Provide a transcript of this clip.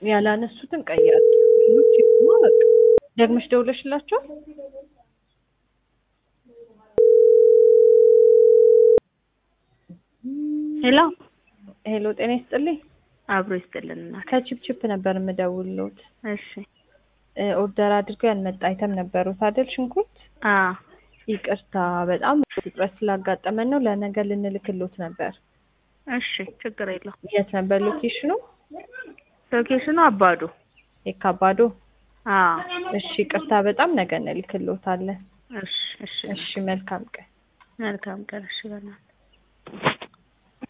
ያላነሱትን ቀይራት። ሌሎች ደግሞ በቃ ደግመሽ ደውለሽላቸው ሄሎ ሄሎ፣ ጤና ይስጥልኝ። አብሮ ይስጥልን እናት። ከቺፕቺፕ ነበር የምደውልሎት። እሺ እ ኦርደር አድርገው ያልመጣ አይተም ነበሩት አይደል? ሽንኩርት አ ይቅርታ፣ በጣም እጥረት ስላጋጠመን ነው። ለነገ ልንልክሎት ነበር። እሺ ችግር የለው። የት ነበር ሎኬሽኑ? ሎኬሽኑ አባዶ። የካባዶ። አ እሺ፣ ይቅርታ፣ በጣም ነገ እንልክሎታለን። እሺ እሺ እሺ፣ መልካም ቀን። መልካም ቀን። እሺ በእናትህ